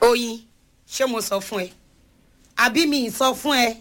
oyin ṣé mo sọ fún ẹ àbí mi ì sọ fún ẹ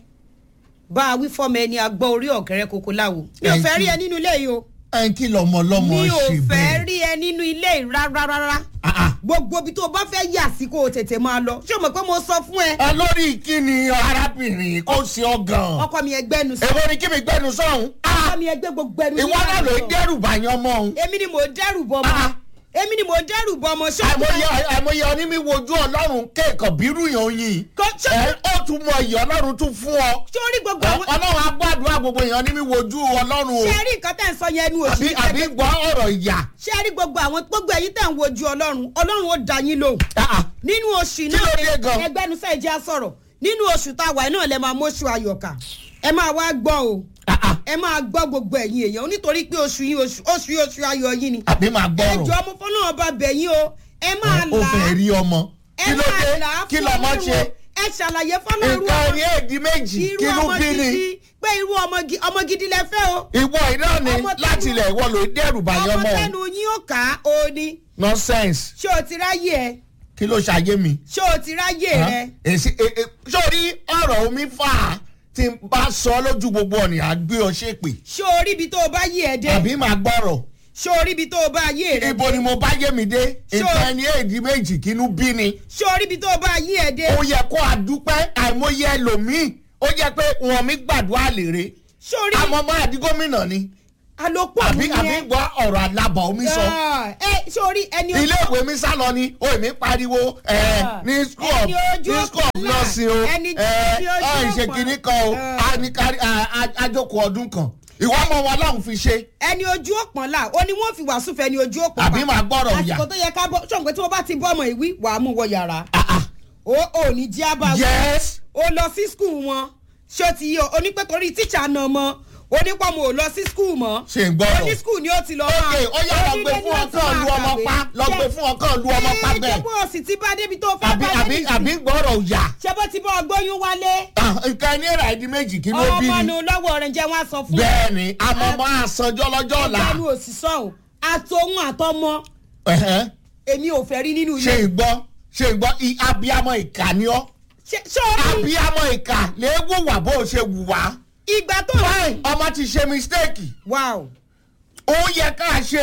bá a wí fọmọ ẹni agbọ́ orí ọ̀gẹ́rẹ́ koko láwo mi ò fẹ́ rí ẹ nínú ilé yìí o ẹ ń kí lọmọ lọmọ mi ò ṣe fẹ́ bẹ́ẹ̀. rí ẹ nínú ilé yìí rárá rárá Ah, ah. gbogbo ibi tó o bá fẹ́ yà sí kó o tètè máa lọ ṣé o mọ̀ pé mo sọ fún ẹ ẹ lórí kí ni arábìnrin kò sí ọgàn. ọkọ mi ẹgbẹ́nu sọ èwo ni kí mi gbẹnu sọ̀hún. ọkọ mi ẹgbẹ́ gbogbo ẹnu ìwọ náà ló ń dẹ́rù bàyàn mọ́ òun. èmi ni mo dẹ́rù bọ́ ọmọ Ah. èmi ni mo dẹ́rù bọ́ ọmọ ṣọ́ọ̀bù àìmọye àìmọye onímí wojú ọlọ́run kéèkàn bírú yàn yín. Kò ṣe- ẹ ó tún mọ ìyá ọlọ́run tún fún ọ. sórí gbogbo Ẹ, àwọn ọlọ́run agbádùn gbogbo èèyàn ní mi wojú ọlọ́run o. ṣé ẹ rí nǹkan tẹ̀ ń sọ yẹn ẹnu òsì àbí àbí gbọ́ ọ̀rọ̀ ìyà. ṣé ẹ rí gbogbo àwọn gbogbo ẹ̀yin tẹ̀ ń wojú ọlọ́run ọlọ́run ó dá yín lóhùn Ah, ah. nínú oṣù Kí ló dé náà gan? ẹgbẹ́nusẹ́ ìjẹ́ sọ̀rọ̀ nínú oṣù tá a wà náà lẹ́ máa mọ́ṣù ayọ̀kà ẹ máa wá gbọ́ o Ah, ah. ẹ máa gbọ́ gbogbo ẹ̀yin èèyàn nítorí pé oṣù yín oṣù oṣù yín oṣù ayọ̀ yín ni àbí máa gbọ́rọ̀. ẹjọ́ ọmọ fọ́nà ọba bẹ̀yìn o ẹ máa ó là fẹ́ á rí ọmọ. ẹ kí ló máa dé là á kí fún lọmọ Ọlọ́run ṣe. o. ẹ ṣàlàyé fọ́nà irú nǹkan ọmọ ní èdè méjì irú kí ló ọmọ bí ni. gidi pé irú ọmọ gi- ọmọ gidi lẹ fẹ́ o ìwọ iná ni Ọmọ tẹnu- láti ilẹ̀ ìwọ ló dẹ́rù bàyàn ọmọ mọ́ òun. tẹnu yín ó kà á o ní nonsense ṣé o ti ráyè ẹ kí ló ṣàyé mi. ṣé o ti ráyè rẹ èsì e- e- sórí ọ̀rọ̀ omi fà á tí n bá sọ lójú gbogbo ọ̀nì àgbé ọ ṣépè ṣé o rí ibi tó o bá yé ẹ dé àbí máa gbọ́rọ̀ ṣé o rí ibi tó o bá yé rẹ ibo ni mo bá yé mi dé Ṣé o- nǹkan ẹni èdè méjì kínú bí ni ṣé o rí ibi tó o bá yé ẹ dé ó yẹ kó a dúpẹ́ àìmọye ẹlòmíì ó yẹ pé wọn mi gbàdúrà lèrè ṣé o rí àmọ́ máa di gómìnà ni àlòpọ̀ àbí mi àbí yẹn gbọ́ ọ̀rọ̀ alábọ̀ omi sọ ẹ ṣé o rí ẹni ojú ilé ìwé mi sá lọ ni ó èmi pariwo ẹ Ah. ní school of Ẹni ojú ní school of ọ̀pọ̀lá. nursing o Ẹni ẹ tí ojú ẹ ìṣe ọ̀pọ̀. kìíní kan o Ah. a ní kárí a- a- àjọkò ọdún kan ìwọ ọmọ wọn lọ́hùn fi ṣe ẹni ojú òpọ̀n là ó ní wọ́n fi wàásù fẹ́ ni ojú òpọ̀n àbí máa gbọ́rọ̀ ìyà àsìkò tó yẹ ká bọ́ ṣọ̀ǹpẹ́ tí wọ́n bá ti bọ́ ọmọ ìwí wàá mú wọ yàrá Ah, ah. ó ò ní jí àbá yes ó lọ sí skul wọn ṣé o ti yí o onípẹ́ torí tíṣà náà mọ́ onípọ̀ mo ò lọ sí skul mọ́ ṣe ń gbọ́rọ̀ oní skul ni ó ti lọ ok máa ó yá lọ gbé onílé ni fún ó ti ọkàn máa lu ọmọ kàwé. pa lọ gbé fún ọkàn lu ọmọ pa Ẹ, bẹ́ẹ̀ ṣé bó o sì ti bá débi tó fẹ́ àbí bá àbí débi àbí sí gbọ́rọ̀ ìyà ṣé bó ti bọ́ ọgbóyún wálé Ah, nǹkan ẹni ẹ̀rà ìdí méjì kí ló bí ọmọ ni nu lọ́wọ́ rẹ̀ jẹ́ wọ́n á sọ fún bẹ́ẹ̀ ni àmọ́ máa sanjọ́ lọ́jọ́ ọ̀la ẹgbẹ́nu òṣìṣọ́ o àtòhun àtọmọ Ẹ̀hẹ́n. èmi ò fẹ́ rí nínú ṣe ilé ìgbọ́ ṣe ìgbọ́ i- abiyamọ ìkà ni ọ́ ṣé ṣé o rí abiyamọ ìkà lè wùwà bó o ṣe wùwà. ìgbà tó fine ọmọ ti ṣe mistake wow òun yẹ ká ṣe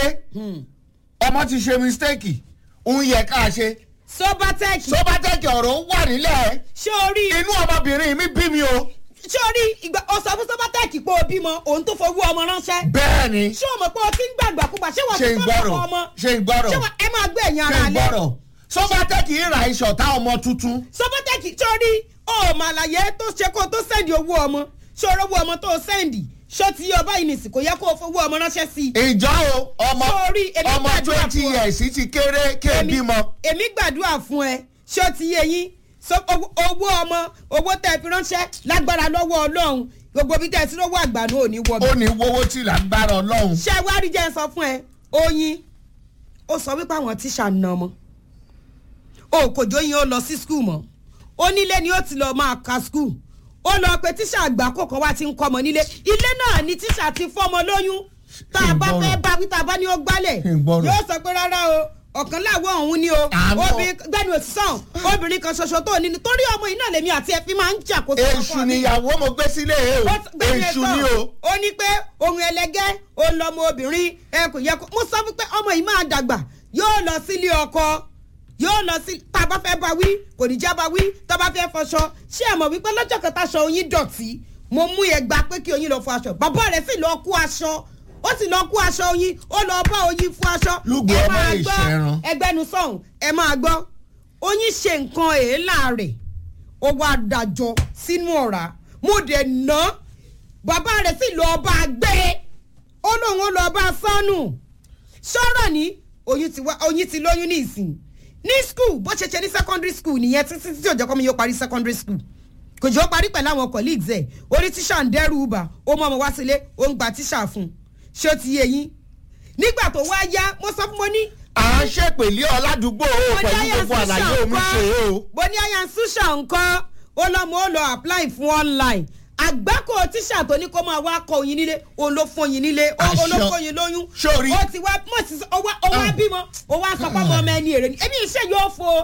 ọmọ ti ṣe mistake òun yẹ ká ṣe sobatech sobatec ọ̀rọ̀ wà nílẹ̀ ṣé o rí inú ọmọbìnrin mi bí mi o ṣé o rí ìgbà o sọ fún sobatech pé o bímọ òun tó fowó ọmọ ránṣẹ́ bẹ́ẹ̀ ni ṣé o mọ̀ pé o ti ń gbàgbà púpà ṣé wọ́n ṣe ti ń sọ́dọ̀ gbọ́rọ̀ ọmọ ṣe ń gbọ́rọ̀ ṣé wọ́n ẹ máa gbé ẹ̀yìn ṣe ara ń lé gbọ́rọ̀ sobatec ìrà ìṣọ̀tá ọmọ tuntun sobatech ṣé o rí o mà àlàyé tó ṣe kó o tó sẹ́ndì owó ọmọ ṣé o rówó ọmọ tó o sẹ́ndì ṣé o ti yọ báyìí nìsí kò yẹ kó o fowó ọmọ ránṣẹ́ sí i ìjọ o ọmọ Sorry, èmi ọmọ gbàdúrà twenty fún ọ. years ti kéré ké Èmi- bímọ. èmi gbàdúrà fún ẹ ṣé o ti yé yín So, owó owó ọmọ owó tẹ fi ránṣẹ́ lágbára lọ́wọ́ ọlọ́run gbogbo bí tẹ ẹ ti rówó àgbà náà ò ní wọ ó ní wọ́wọ́ tí lágbára ọlọ́run. ṣé wàá rí jẹ́ ń sọ fún ẹ oyin ó sọ wípé àwọn tíṣà ń na ọmọ o kò jóyin ó lọ sí skul mọ́ ó nílé ni ó ti lọ máa ka skul ó lọ pé tíṣà àgbà kọ̀ọ̀kan wá ti ń kọ́ ọmọ nílé ilé náà ni tíṣà ti fọ́mọ lóyún tá a bá fẹ́ bá wí tá a bá ní ó gbálẹ̀ Ìgbọ́rọ̀. yóò sọ pé rárá o ọ̀kan láwọ̀ ọ̀hún ni o Àmọ́- obìnrin gbẹ́nu òsísàn obìnrin kan ṣoṣo tó ní torí ọmọ iná lèmi àti ẹ̀fín máa ń jà kó èṣù níyàwó mo gbé sílé e o ó ti- gbẹ́nu èṣù ẹ̀sán. ni o. ó ní pé ohun ẹlẹgẹ́ òun lọmọ obìnrin ẹ kò yẹ kó mo sọ fún pé ọmọ yìí máa dàgbà yóò lọ sílé ọkọ yóò lọ sí tá a bá fẹ́ bá wí kò ní já bá wí tá a bá fẹ́ fọṣọ ṣé ẹ mọ̀ wípé lọ́jọ́ kan táṣọ oyin dọ̀tí mo mú ẹgbà pé kí oyin lọ fọ aṣọ bàbá rẹ̀ sì lọ kó aṣọ ó sì lọ kó aṣọ oyin ó lọ bá oyin fún aṣọ Lúgùú ẹ ọmọ máa lè gbọ́ ṣẹran. ẹgbẹ́nu sọ̀hún ẹ máa gbọ́ oyin ṣe nǹkan èélà rẹ̀ ó wá dájọ́ sínú ọ̀rá mo dẹ̀ ná bàbá rẹ̀ sì lọ bá a gbé ó lóun ó lọ bá a sọ́nù sọ̀rọ̀ ní oyún ti wá oyún ti lóyún ní ìsìn ní school bó ṣe ṣe ní secondary school nìyẹn títí tí òjò kọ́ mi yóò parí secondary school kò jọ parí pẹ̀lú àwọn colleagues ẹ̀ orí tíṣà ń dẹ́rù bà ó mọ ọmọ wá sílé ó ń gba tíṣà fún un ṣé ó ti yé yín nígbà tó wá yá mo sọ fún mo ní à ń ṣèpèlé ọ̀làdúgbò o pẹ̀lú gbogbo àlàyé omi ṣe o. bó ní àyà ṣùṣà nǹkan ó lọ́mọ ó lọ apply fún online àgbákò tíṣà tó ní kó máa wá kọ oyin nílé òun ló fún oyin nílé ó- òun ló Àṣọ. fún oyin lóyún Sórí. ó ti wá mọ̀ sí ó wá ó wá Ah. bímọ ó wá sọ pé ọmọ ọmọ ẹni èrè ni èmi iṣẹ́ yóò fo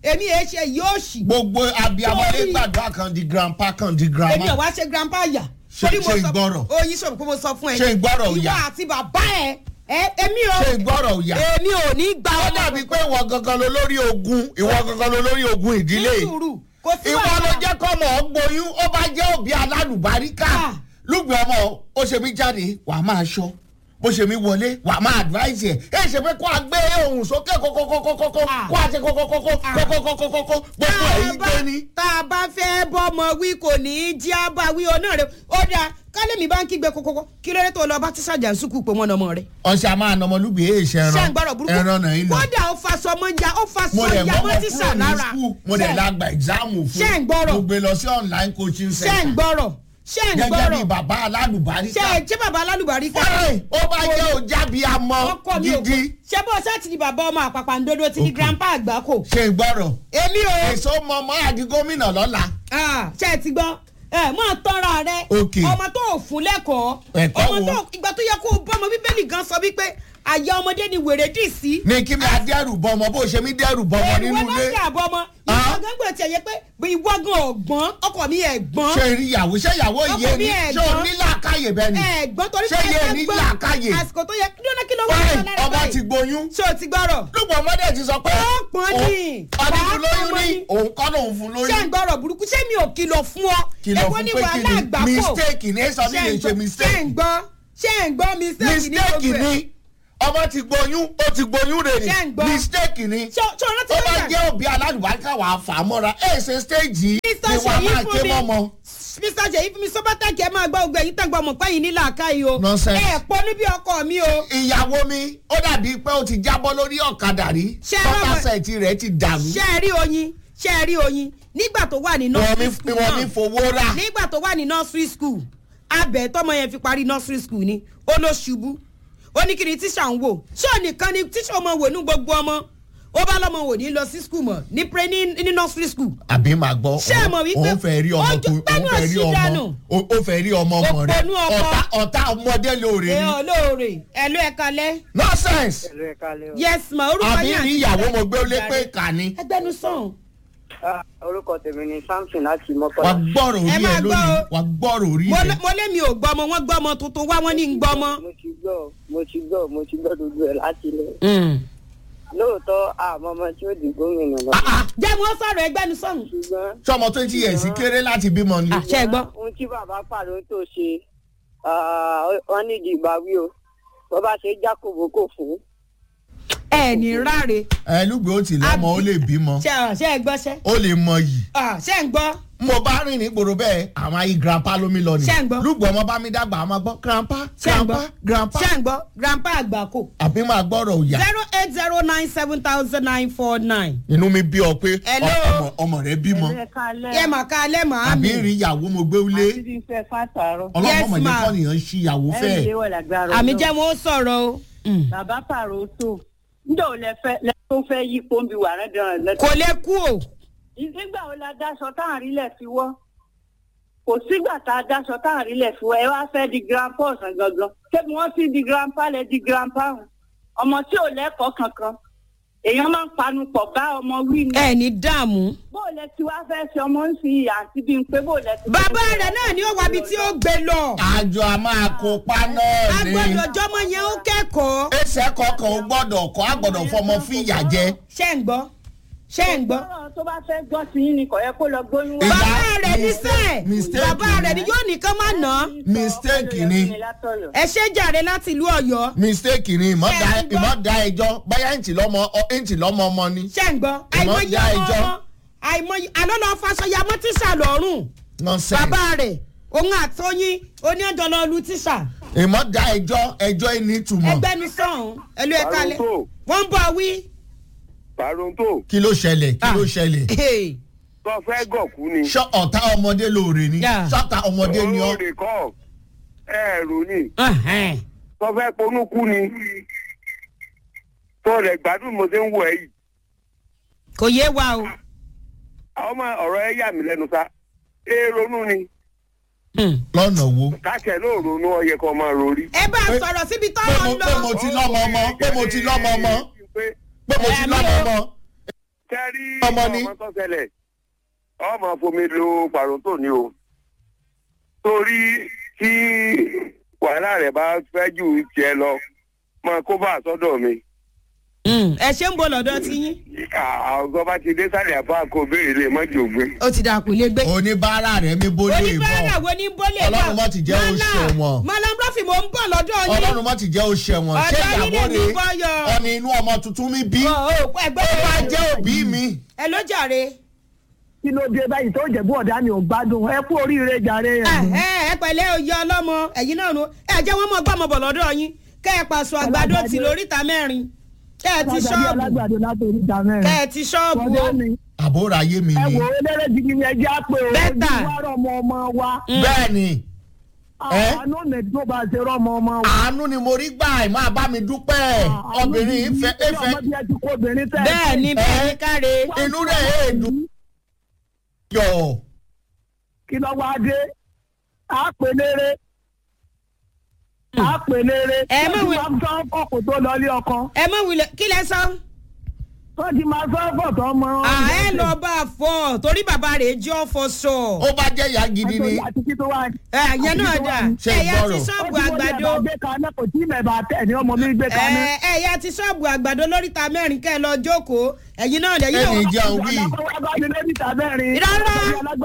èmi èé ṣe yóò ṣì gbogbo abiyamọlé Sorry. gbàdúrà kan di grandpa kan di èmi ò grandma wá ṣe grandpa yà. Ṣé- Torí mo ṣé sọ- ìgbọ́rọ̀? oyin sọ̀rọ̀ pé mo sọ fún ẹ. Ṣé ìgbọ́rọ̀ ò yá? ìwọ àti bàbá ẹ ẹ èmi ò ṣe ìgbọ́rọ̀ òyà èmi ò ní gba ó ọmọ dàbí pé ìwọ gangan ló lórí ogun ìwọ gangan ló lórí ogun ìdílé ní sùúrù kò sí ìwọ ló wàhálà. jẹ́ kọ́mọ ọgbóyún ó bá jẹ́ òbí alálùbáríkà Ah. lùgbẹ́ ọmọ ó ṣe mí jáde wàá máa ṣọ́ bó ṣe mí wọlé wàá máa advise ẹ̀ ẹ̀ ṣe pé kó a gbé ohùn sókè kókókókókókó Ah. kó a ṣe kókókókó kókókókókó gbogbo ẹ̀yìn gbé ní. tá a bá fẹ́ bọ́mọ wí kò ní í jí á bá wí ọ náà rẹ ó dáa kálẹ̀mí bá ń kígbe kókókó kí ló dé tó lọ bá tíṣà jà ń sùkú pé wọ́n nọmọ rẹ. ọ̀sẹ̀ a máa nọmọ lùgbẹ́ èyí ṣe ṣé ń ẹran gbọ́dọ̀ burúkú ẹran náà yín lọ. kódà ó faṣọ mọ́ ya ó faṣọ mo dẹ̀ ya mọ́ mọ́ mọ́ tíṣà kúrò ní lára. skul mo dẹ̀ Ṣé- la gba ẹ̀gzáàmù fún Ṣé ń gbọ́rọ̀? mo gbé lọ sí online coaching ṣé ń center gbọ́rọ̀ ṣé ń gẹ́gẹ́ bí gbọ́rọ̀ bàbá ṣé alálùbáríkà ṣé bàbá alálùbárí ká fine ó bá jẹ́ òjábí amọ ọkọ mi ò kọ gidi ṣé bó ṣe ti di bàbá ọmọ àpàpàǹdodo ti di Okay. grandpa àgbákò ṣe ìgbọ́rọ̀ èmi ò èso mọ́mọ́ àdí gómìnà lọ́la Ah, ṣé ẹ ti gbọ́ ẹ máa tọ́ra rẹ Okay. ọmọ tó ò fún lẹ́kọ̀ọ́ Ẹ̀kọ́ ọmọ wo? tó ìgbà tó yẹ kó o bọ́mọ bíbélì gan sọ wípé àyà ọmọdé ni wèrè dì sí. ní kí mi adẹ́rù bọmọ bó ṣe mí dẹ́rù bọmọ ìwọ nínú náà ilé ṣe àbọ̀ ọmọ Ah. ìwọ gángan tiẹ̀ yẹ pé bí ìwọ gan ọ̀gbọ́n ọkọ mi ẹ̀gbọ́n ṣe rí ìyàwó ṣe ìyàwó Ọkọ yé mi ni ṣé o ẹ̀gbọ́n. ní làákàyè bẹ́ẹ̀ ni ẹ̀gbọ́n torí Ṣé yé ẹ ní gbọ́ làákàyè? àsìkò tó yẹ kí ló ná kí ló wá fine lára ọmọ báyìí? ti gboyún ṣé o ti gbọ́rọ̀ lùpọ̀ ọmọdé ti sọ pé Ó pọn ní. ọdún fún Wàá lóyún pọn ní ní. òun kọ́ lòun fún ṣé ń lóyún gbọ́rọ̀ burúkú ṣé mi ò kìlọ̀ fún ọ kìlọ̀ Èwo fún ni pé wàhálà kí àgbákò? ni mistake ní sọ ní ṣé lè ń ṣe gbọ́- ṣé mistake ń gbọ́ ṣé ń gbọ́ mistake ní mistake gbogbo ẹ̀? ni ọmọ ti gboyún ó ti gboyún rè Ṣé ń ni gbọ́? mistake ni ṣé ṣé ọ̀rọ̀ tí ó ó bá yà jẹ́ òbí alálùbáríkà wà á fà á mọ́ra ẹ̀ ṣe stage yìí Mr. ni wàá Ṣèyí máa fún ké mi. mọ́mọ́. mr ṣèyí fún mi sọ́bátàkì ẹ máa gbọ́ ogun ẹ̀yìn tàgbà ọmọ pẹ́yìn ní làákàyè o Nonsense. ẹ pọ̀ níbi ọkọ mi o ìyàwó mi ó dàbí pé ó ti jábọ́ lórí ọ̀kadà rí Ṣé ẹ rọ́mọ- tọ́kasẹ̀tì rẹ̀ ti dàrú ṣé ẹ rí oyin ṣé ẹ rí oyin nígbà tó wà ní wọ́n nursery ní school wọ́n ní náà fowó rà nígbà tó wà ní nursery school abẹ tọmọ yẹn fi parí nursery school ni ó ló ṣubú ó ní kí ni tíṣà ń wò ṣé ò nìkan ni tíṣà ọmọ wò ní gbogbo ọmọ ó bá lọmọ wò ní lọ sí school mọ ní pre ní ní nursery school àbí màá gbọ́ Ṣé ẹ mọ̀ wípé òun fẹ́ rí ọmọ ojú tó òun pẹ́nu fẹ́ rí òṣì ọmọ dànù. ó- ó fẹ́ rí ọmọ ọmọ rẹ̀ Òpònú ọkọ. ọ̀tá ọ̀tá ọmọdé lóore ẹ ni olóore ẹ ló ẹ kalẹ nonsense Ẹ̀lú ẹ̀ka lẹ́ o. yes ma orúkọ àbí yín rí àti ìyàwó mo gbé lé ìdarí. pé kà ní ẹgbẹnu sàn Ah, Orúkọ tèmi ni Samson láti wà Mọ́kànlá. gbọ́rọ̀ Ẹ orí máa ẹ gbọ́ lónìí o. wà gbọ́rọ̀ orí mo ẹ lé- mo lé mi ò gbọ́ ọmọ wọn gbọ́ ọmọ tuntun wá wọn ní ń gbọ́ ọmọ. Mo ti gbọ́, mo ti gbọ́, mo ti gbọ́ gbogbo ẹ̀ láti ilẹ̀. Lóòótọ́ àmọ́ ọmọ tí ó di gómìnà lọ. Ah, ah, jẹ́ wọ́n sọ̀rọ̀ ẹgbẹ́nu sàn. Ṣùgbọ́n sọmọ twenty years kéré láti bímọ ni àṣẹ ẹ gbọ́. ohun tí bàbá pàrọ̀ tó ṣe, ah, wọ́n nídìí ìbáwí o. Bọ́ bá ṣe jákòbó kò fún. ẹ ní ráre ẹ lùgbé ó ti lọ́mọ ó lè bímọ ṣe ọ ṣe ẹ gbọ́ ṣẹ́ ó lè mọ yìí ọ ṣe ń gbọ́ mo bá rìn ní gbòòrò bẹ́ẹ̀ àwọn ayé grandpa lómi lọ ni Ṣé ń gbọ́? lùgbọ́ ọmọ bá mi dàgbà àwọn máa gbọ́ grandpa ṣe ń gbọ́ grandpa grandpa ṣe ń gbọ́ grandpa àgbàkò àbí máa gbọ́rọ̀ òyà zero eight zero nine seven thousand nine four nine. inú mi bí ọ pé Hello? ọmọ ọmọ rẹ bímọ yẹ mà ká alẹ́ mà á àbí mi rí ìyàwó mo gbé wlé Àti fẹ́ fàtàrọ̀. ọlọ́mọ Yes, mọ̀jẹ́ ma. kọ́nìyàn ṣí ìyàwó fẹ́ wọ̀ lágbára àmì jẹ́ mo sọ̀rọ̀ o. Mm. Bàbá pàrọ̀ tó. Níjọ́ ò lẹ fẹ́ lẹ tó fẹ́ yí pọ́ńbì wà rẹ̀ dán lẹ́tọ̀. kò lè kú o nígbà wo la dáṣọ tá à ń rílẹ̀ fi wọ́ kò sígbà tá a dáṣọ tá à ń rílẹ̀ fi wọ́ ẹ wá fẹ́ di grandpa ọ̀sán gangan ṣébi wọ́n ti di grandpa lẹ di grandpa hàn ọmọ tí ò lẹ́kọ̀ọ́ kankan èèyàn máa ń panu pọ̀ bá ọmọ wí ni ẹ ní dààmú. bó o lẹ ti wá fẹ́ ṣe ọmọ ń sin ìyá àti bí n pé bó o lẹ ti. bàbá rẹ̀ náà ni ó wá ibi tí ó gbé lọ. àjọ a máa kópa náà ni agbọ́dọ̀ jọmọ yẹn ó kẹ́kọ̀ọ́. ẹsẹ̀ kọ̀ọ̀kan ò gbọ́dọ̀ kọ́ àgbọ̀dọ̀ fọmọ fìyà jẹ ṣé ń gbọ́ ṣé ń gbọ́. ọ̀rọ̀ tó bá fẹ́ gbọ́ sí yín ni kò yẹ kó lọ gbóyún wá. Ìgbà- bàbá rẹ̀ ní mistake- sẹ́ẹ̀ mistake bàbá ni. rẹ̀ ni yóò nìkan má nà án. mistake ni. ẹ ṣe jàre láti ìlú ọ̀yọ́. mistake ni ìmọ̀ Ṣé da ẹ gbọ́? ìmọ̀ da ẹjọ́ báyà ń tì lọ́mọ ọ- ń tì lọ́mọ ọmọ ni ṣé ń gbọ́. Ìmọ̀ àìmọye já ọmọ ẹjọ́. ọmọ àìmọye àlọ́ lọ faṣọya mọ́ tíṣà lọ́rùn. nonsense bàbá rẹ̀ òun àtọyín oníyanjọ lọ lu tíṣà. ìmọ̀ da ẹjọ́ ẹjọ́ ẹni túmọ̀ ẹgbẹ́ mi sọ̀hún ẹlú ẹ̀ka lẹ̀ Àròsọ. wọ́n ń bọ̀ wí. Pàrọ̀ǹtò kí ló ṣẹlẹ̀ kí ló ṣẹlẹ̀ Hey. tó fẹ́ gọ̀kú ni. ṣọ́ ọ̀tá ọmọdé lóore ni Yeah. ṣọ́ta ọmọdé ni ọ́ Olórí kọ́ ẹ̀rù ni. Ẹhẹ́n. Tó fẹ́ ponúkú ni. Tó rẹ̀ gbádùn mo ṣe ń wọ̀ ẹ́ yìí. kò yé wa o. Àwọn ọmọ ọ̀rọ̀ ẹ yà mí lẹ́nu sá. Ee ronú ni. Hmm. lọ́nà wo Káṣẹ̀ ló ronú ọyẹ kan máa rorí. ẹ bá a Pé- sọ̀rọ̀ síbi pé tọ́rọ̀ mo ń pé mo lọ. ti lọ́mọ ọmọ pé mo ti lọ́mọ ọmọ Pé pé mo ti Ẹ̀mí lọ́mọ o. ọmọ Tẹ́ rí Ọmọ ni. ọmọ tó ṣẹlẹ̀ ọmọ fomi lo pàrọ̀tò ni o torí tí wàhálà rẹ̀ bá fẹ́ jù tiẹ̀ lọ máa kó bá àsọdọ̀ mi ẹ ṣe ń bọ̀ lọ́dọ̀ tí yín àwọn bá ti dé sálẹ̀ àbá kó béèrè lè má jò gbé. ó ti dà kú lé gbé. oníbàárà rẹ̀ mi bó lè oníbàárà bọ̀ wo ní bólè náà Ọlọ́run má ti jẹ́ ó ṣẹ̀wọ̀n. malam rafi mo ń bọ̀ lọ́dọ̀ yín. ọlọ́run má ti jẹ́ ó ṣẹ̀wọ̀n ṣé Ọ̀dọ̀ yín ìyàwó lè ní rẹ̀ bọ́yọ̀. ọ̀nì inú ọmọ tuntun mi bí Ó, ó ó, ẹgbẹ́ bá jẹ́ òbí mi. ẹ ló jàre. kí ló dé báyìí tó jẹ̀bú ọ̀dà mi ò gbádùn ẹ kú oríire jàre ẹ ẹ̀. ẹ ẹ pẹ̀lẹ́ oyè ọlọ́mọ ẹ̀yin náà nu ẹ jẹ́ wọ́n mọ̀ gbọ́mọ bọ̀ lọ́dọ̀ yín kẹ́ ẹ pàṣọ àgbàdo Alágbàdo. tì lóríta mẹ́rin kẹ́ ẹ ti Ọ̀dà bí ṣọ́ọ̀bù alágbàdo látòrí ìta mẹ́rin. kẹ́ ẹ ti ṣọ́ọ̀bù Ọ̀dà o. mi àbúrò ayé mi ẹ ni wò ó lẹ́rẹ́ jìgì ni ẹ jẹ́ àpè o. Bẹ́tà. ojú wa rọmọ ọmọ wa. bẹ́ẹ̀ ni Ẹ́? àánú mi tó bá ṣe rọmọ ọmọ wa. àánú ni mo rí gbà ẹ̀ máa bá mi dúpẹ́ obìnrin ìfẹ́ ìfẹ́. ìfẹ́ ọmọdé ẹ ti kó obìnrin tẹ́. bẹ́ẹ̀ ni bẹ́ẹ̀ ni káre. inú rẹ̀ èèdùn yọ̀ kí ló wá dé á pè lére á pè lére. Ẹ mọ̀ wí- wọ́n ti máa ń sọ ọkọ̀ tó lọ ilé ọkọ. ẹ mọ̀ wulẹ̀ kí lẹ sọ. wọ́n ti máa sọ ọkọ̀ tó mọ. à ẹ lọ bá a fọ torí bàbá rẹ̀ jẹ́ ọ̀fọ̀ sọ. ó bá jẹ́ ìyá gidi ni àti kí tó wá. ẹ yẹn náà dà Ṣé ẹ̀yà ti ìgbọ́rọ̀? ṣọ́ọ̀bù àgbàdo. ó ti wọlé àbá gbé kaná kò tí mẹ̀bà tẹ̀ ní ọmọ mi gbé kaná. ẹ ẹ̀yà ti ṣọ́ọ̀bù àgbàdo lóríta mẹ́rin kẹ́ ẹ lọ jókòó ẹ̀yin náà lẹ́yìn ẹnì náà. jẹun wí Rárá.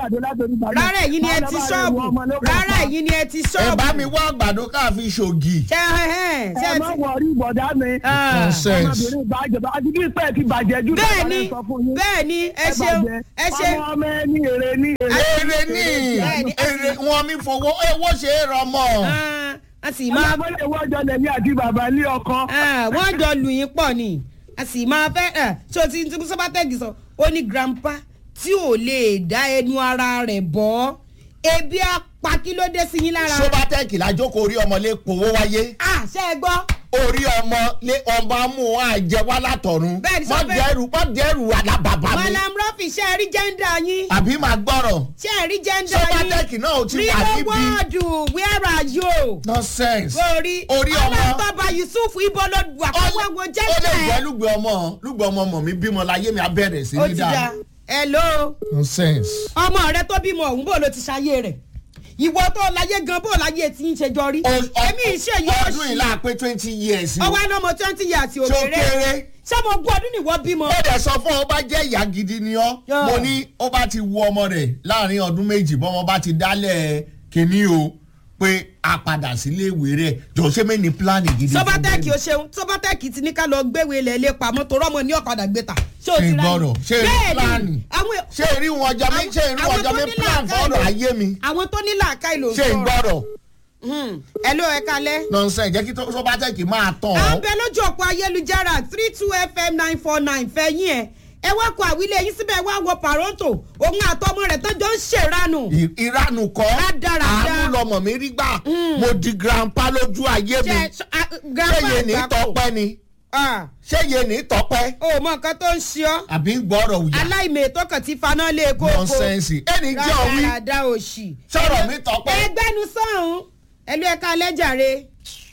rárá ẹ̀yin ni ẹ ti ṣọ́ọ̀bù rárá ẹ̀yin ni ẹ ti ẹ ṣọ́ọ̀bù. bá mi wá àgbàdo káàfin ṣògì. ṣe ẹ ẹ ṣe ẹ ẹ má ti. wọrí ìbọ̀dá mi. Ah. Nonsense. ọmọbìnrin ìbàjẹ́ àti bí ìpẹ́ ti bàjẹ́ jù bẹ́ẹ̀ lọ́wọ́ ni rẹ̀ sọ fún yín. bẹ́ẹ̀ ni ẹ Ẹ ṣeun bàjẹ́. ẹ ṣeun. ọmọ ọmọ ẹ ní èrè ní èrè. èrè ní Bẹ́ẹ̀ni. èrè wọn mi fowó ewó ṣe é rọmọ. Ah, a sì máa ọmọ ilé ìwọ́jọ lèmi àti bàbá ní ọkọ. Ah, wọ́n jọ lù yín pọ̀ ni a sì máa fẹ́ ẹ̀ tí o ti ti sọ́bátẹ́gì sọ ó ní grandpa tí ò lè dá ẹnu ara rẹ̀ bọ́ ebi apá kí ló dé sí yín lára. sobatec lájókòó orí ọmọ lè powó wáyé ah ṣe é gbọ́ orí ọmọ lé ọmọ amú àjẹ wá látọ̀run Bẹ́ẹ̀ni, má sọ fẹ́- dẹrù má dẹrù alábàbà mi malam rafi ṣe é rí jẹ́ńdà yín àbí máa gbọ́rọ̀ ṣe é rí jẹ́ńdà yín sobatec náà ò ti wà ríro níbi wọ́ọ̀dù where are you. nonsense orí orí ọmọ ọlọ́tọ̀ba yusuf ibo ló wà ó fún wo ó lè jẹ́ńdà jẹ́ ẹ̀. lùgbẹ́ ọmọ lùgbẹ́ ọmọ mọ̀ mi bímọ láyé mi abẹ́rẹ́ sí ó ní ti da dáa hello. nonsense. ọmọ rẹ tó bímọ ọ̀hún bò ló ti ṣayé rẹ̀ ìwọ tó láyé gan bò láyé tí ń ṣe jọ rí O- o- èmi ìṣe yóò ọdún yìí láà pé twenty years o ọwọ́ ẹni ọmọ twenty years tó òkèrè kéré ṣé mo gbọ́ ọdún nìwọ bímọ. ó dẹ̀ sọ fún ọ bá jẹ́ ìyá gidi ni ọ́ Yeah. mo ní ó bá ti wu ọmọ rẹ̀ láàrin ọdún méjì bọ́mọ bá ti dálẹ̀ kínní o pé a padà sílé ìwé rẹ̀ jọ̀ọ́sẹ́ mi ní pílánì gidi. fún sọbatẹ́ẹ̀kì bẹ́ẹ̀ ó ṣeun sọbatẹ́ẹ̀kì ti ní ká lọ gbéwèé ilẹ̀ ilé pamọ́ tó rọ́mọ ní ọ̀kadà gbé ta ṣé o Ṣé ti rà gbọ́dọ̀? Ṣé bẹ́ẹ̀ pílánì? ni àwọn ṣé èrí wọn ọjọ́ mi ṣé èrí wọn àwọn ọjọ́ tó mi ní plan làákàyè fọ́ọ̀rọ̀ ayé mi àwọn tó ní làákàyè ló ń ṣé ń gbọ́dọ̀ ẹ ló ẹ kalẹ́. nonsense jẹ́ kí tó sọ́bátẹ́kì máa tàn à ń ọ́ bẹ lójú òpó ayélujára three two fm nine four nine fẹ̀yìn ẹ̀ ẹ wá kọ àwílé yín síbẹ̀ wá wọ pàrọ́ǹtò òun àtọmọ rẹ̀ tó jọ ń ṣèrànù. Ì- ìranù kọ́ Rádaràda. àánú lọmọ mi rí gbà mo di grandpa lójú ayé mi ṣe ṣé grandpa yé ní àgbákò. tọpẹ́ ni Ah, ṣé yé ní tọpẹ́ o mọ nǹkan tó ń ṣe ọ́ àbí gbọ́rọ̀ òyà aláìmọ̀ ètò kan ti faná lé kókó nonsense ẹni jẹ́ òwí rádaràda òṣì. sọ̀rọ̀ mi tọpẹ́ ẹgbẹ́nu sọ̀hún ẹlú ẹ̀ka alẹ́jàre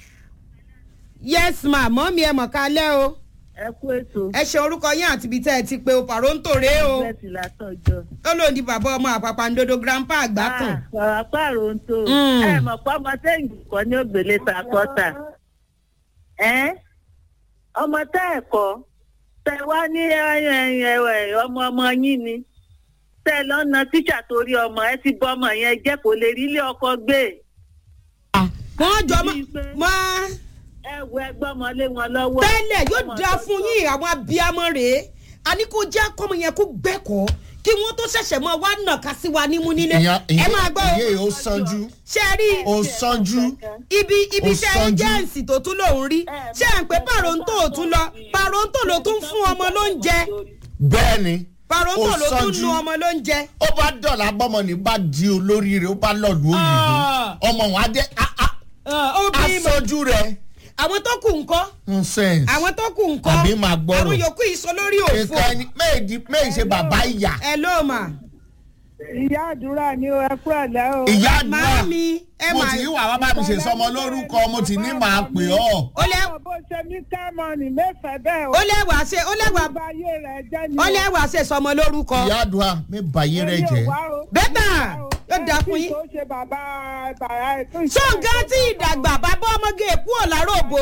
yes ma mọ́mí ẹ̀ mọ̀ kálẹ́ o ẹ kú ètò ẹ ṣe orúkọ yín àti ibi tẹ́ ẹ ti pe o pàrọ́ǹtò rèé o bẹ́ẹ̀sì látọ̀jọ́. ó lòun di bàbá ọmọ àpàpàǹdodo grandpa àgbà kan. ọ̀rọ̀ pààrọ̀ ń tó Mm. ẹ mọ̀ pé ọmọ tẹ́yìn kọ́ ní ògbélé sàkọ́tà ẹ́ ọmọ tẹ́ ẹ̀ kọ́ tẹ wá ní ẹ̀wẹ̀ ọmọ ọmọ yín ni tẹ lọ́nà tíṣà torí ọmọ ẹ ti bọ́ ọmọ yẹn jẹ́ kó lè rí ilé ọkọ gbé wọ́n jọ mọ́ Bíi pé- mọ́ ẹ wọ ẹgbẹ́ ọmọ lé wọn lọ́wọ́. tẹ́lẹ̀ yóò Ọmọ dáa tó fún sọ- yín àwọn abiyamọ rèé a ní kó jẹ́ kọ́mọ yẹn kó gbẹ́kọ̀ọ́ kí wọ́n tó ṣẹ̀ṣẹ̀ mọ́ wá nàka sí wa nímú nílé ìyá ẹ máa gbọ́ o ìyé ó sanjú ṣe rí ó sanjú ibi ibi ó iṣẹ́ sanjú. ẹjẹ́ǹsì tó tún lòún rí ṣé à ń pé pàrọ̀ǹtò ò tún lọ pàrọ̀ǹtò ló tún fún ọmọ lóúnjẹ bẹ́ẹ̀ ni pàrọ̀ǹtò ó ló tún sanjú. nu ọmọ lóúnjẹ. ó bá dọ̀là bọ́mọ ní bá di olórí rẹ̀ ó bá lọ́ọ̀lù òyìnbó Ah. ọmọ wọn á dé á- á- ó bí mọ̀ aṣojú rẹ̀ àwọn tó kù ńkọ́ nonsense àwọn tó kù ńkọ́ Àbí máa gbọ́rọ̀. àwọn yòókù ìsọ lórí òfò nǹkan ẹni méèdì méè ṣe bàbá ìyá ẹ ló mà ìyá àdúrà ni ó ẹ kúrò lẹ́ o. ìyá àdúrà màámi ẹ mo máa ti wà wá bá mi ṣe sọmọ lórúkọ mo ti ní màá pè ọ́. ó lẹ́ báwo bó ṣe ní kámọ́ọ̀nì mẹ́fẹ̀ẹ́ bẹ́ẹ̀ o. ó lẹ́wàá ṣe ó lẹ́wàá Ọba ayé rẹ̀ jẹ́ ni ó lẹ́wàá ṣe sọmọ lórúkọ ìyá àdúrà mi bàyé rẹ jẹ. bẹ́tà yóò dáa fún yín. tó ṣe bàbá bàrà ẹ̀ tó ṣe. ṣọ́ǹgá tí ìdàgbà bàbá ọmọge èkú ọ̀làròbó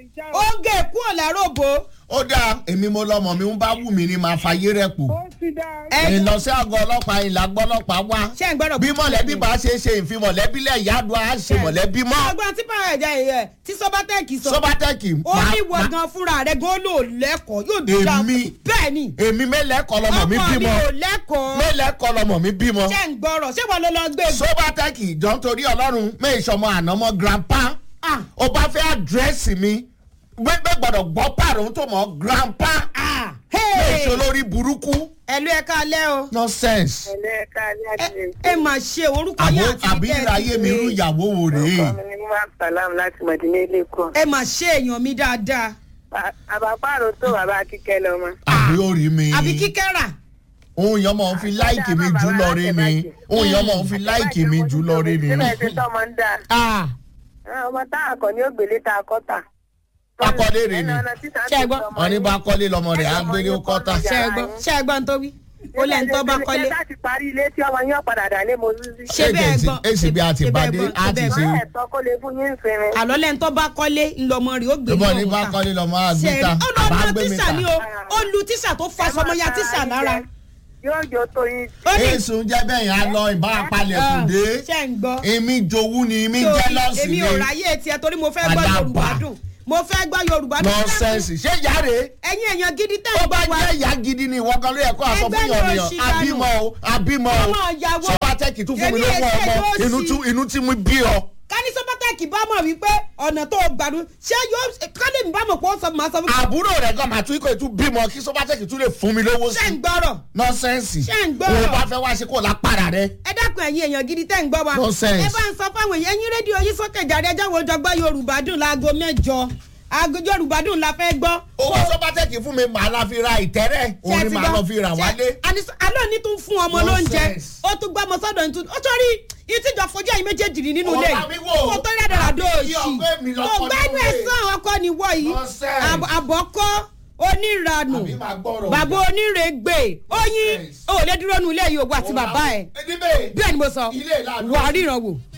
oge èkú ọ̀làròbó ó dáa èmi mo lọmọ mi ń bá wù mí ni màá fàyè rẹ pò. ó ti dá. ẹ ìlọ sí àgọ́ ọlọ́pàá ìlà gbọ́ ọlọ́pàá wá. ṣé ń gbọ́dọ̀ bí mọ̀lẹ́bí bá ṣe é ṣe ìfi mọ̀lẹ́bí lẹ̀ ìyá àdúrà á ṣe mọ̀lẹ́bí mọ́. ọgbọ́n tí báyọ̀ ẹ̀jẹ̀ ẹ̀ tí sọ́bátẹ́ẹ̀kì sọ sọ́bátẹ́kì ó ní wọ gan fúnra rẹ̀ gan ló lẹ́kọ̀ọ́ yóò dúdà Èmi? bẹ́ẹ̀ ni èmi mélẹ̀ẹ́kọ́ lọmọ mi ọkọ mi bímọ ò lẹ́kọ̀ọ́ mélẹ̀ẹ́kọ́ lọmọ mi bímọ. ṣé ń gbọ́rọ̀ ṣé wọ́n ló lọ gbé e? sọ́bátẹ́kì jọ ń torí ọlọ́run méèṣọmọ ànámọ́ grandpa Ah, ó bá fẹ́ àdírẹ́sì mi gbẹ́gbẹ́ gbọ́dọ̀ gbọ́ pàrọ̀ tó mọ̀ grandpa ah, méèṣọ hey. lórí burúkú ẹ̀lú ẹ̀ka alẹ́ o nonsense. ẹlẹ́ka ní ẹ àdìrẹ́. ẹ máa ṣe orúkọ àbó yín àti àbí ìtẹ́ ẹ̀ ìráyé mi ti irú pé. ìyàwó wo rèé ọkọ mi ni wọ́n sàlám láti mọ̀dínlé lẹ́kọ̀ọ́. ẹ máa ṣe èèyàn mi dáadáa àbápàrò tó bàbá kíkẹ́ lọ́mọ. àbí ó rí mi àbí kíkẹ́ rà òun yẹn mọ̀ ń fi láìkì mi jù lọ rí ni òun yẹn mọ̀ ń fi láìkì mi jù lọ rí ni. síbẹ̀ ṣe tọ́mọ ń dà. Ah, ọmọ tá a kọ ní ògbélé tá a kọ́ tà. Akọ́lé rè ni. Ṣé ẹ gbọ́? wọn ní bá kọ́lé lọmọ rẹ̀ á gbélé ó kọ́ta. ṣe é gbọ́ ṣe é gbọ́ ń tó wí ó lẹ́ni tó bá kọ́lé ṣé láti parí ilé tí ọmọ yín ọ̀padà dà lé mozúzí. ṣe bẹ́ẹ̀ Agent gbọ́ ACB àti ṣe bẹ́ẹ̀ Bade gbọ́, á ṣe ti bẹ́ẹ̀ ṣe. gbọ́. wọ́n ẹ̀tọ́ kó lè fún yín sinmi. àlọ́ lẹ́ni tó bá kọ́lé ńlọmọ rẹ̀ ó gbé ìbọn ní lọ́wọ́ bá ta. kọ́lé lọmọ á gbé ṣe ta ó lọ àbá lọ gbé mi tíṣà ta. ni o ó lu tíṣà tó fa sọmọya tíṣà lára yóò jó tó yín. ó ní èsùn jẹ́ bẹ́ẹ̀ yẹn á lọ ìbá apalẹ̀ kù dé. ṣe ń gbọ́ èmi jowú ni èmi Torí jẹ́lọ́sì èmi ni ò ráyè tiẹ̀ torí mo fẹ́ gbọ́ Àdàbà. yorùbá dùn mo fẹ́ gbọ́ yorùbá dùn nọ́ọ̀sẹ̀nsì ṣé yàrá ẹ̀yin èèyàn gidi tẹ̀ ó ń bá gbọ́ wa jẹ́ ìyá gidi ni ìwọ kan ló yẹ kó àsọ Ẹgbẹ́ fún ni yọ̀nìyàn òṣì dànù. àbímọ o àbímọ o Ọmọ ìyàwó. sọ́pàtẹ́kì tún fún mi Èmi lówó èsè ọmọ ló inú sì. tún- inú tí mo bí ọ. kání sọ́pátẹ́kì bá mọ̀ wípé ọ̀nà tó gbàdú ṣé yóò kálí mi bá mọ̀ pé ó sọ màá sọ fún mi àbúrò rẹ̀ gan màá tún ikọ̀ ètú bímọ kí sọ́pàtẹ́kì tún lè fún mi lówó ṣé ń sí. gbọ́rọ̀ nọ́ọ̀sẹ̀nsì Ṣé ń gbọ́rọ̀? òun bá fẹ́ wá ṣe kó lápára rẹ. ẹ dákun ẹ̀yin èèyàn gidi tẹ́ ń gbọ́ wa Nonsense. ẹ bá ń sọ fáwọn èèyàn ẹ̀yin rédíò yín sókè jáde ẹjọ́ wo jọgbọ́ yorùbá dùn láago mẹ́jọ aago yorùbá dùn la fẹ́ gbọ́. owó sọ́pàtẹ́kì fún mi màá la fi ra ìtẹ́rẹ́ Ṣé òun ẹ ni ti màá gbọ́? lọ fi rà Ṣé- wálé. àní- alọ́ ní tún fún ọmọ lóúnjẹ Nonsense. ó tún gbọ́ ọmọ sọ́dọ̀ ní tún ó torí ìtìjọ fojú ẹ̀yin méjèèjì rí nínú ilé Ọba mi wò. kó tó rẹ̀ dàrà dó Àbí òsì ọgbẹ́ mi lọ́kọ kò gbẹ́nu nínú ẹ̀ ilé. sàn ọkọ níwọ̀ yìí Nonsense. Àb- àbọ̀kọ́ oníranù Àbí máa gbọ́rọ̀ bàbá ọjà. onírègbè oyin Nonsense. ó lè dúró nu ilé yìí òwò àti bàbá ẹ̀ Ẹni bẹ́ẹ̀ bẹ́ẹ̀ ni mo sọ Ilé ìlànà. wà á ríran wò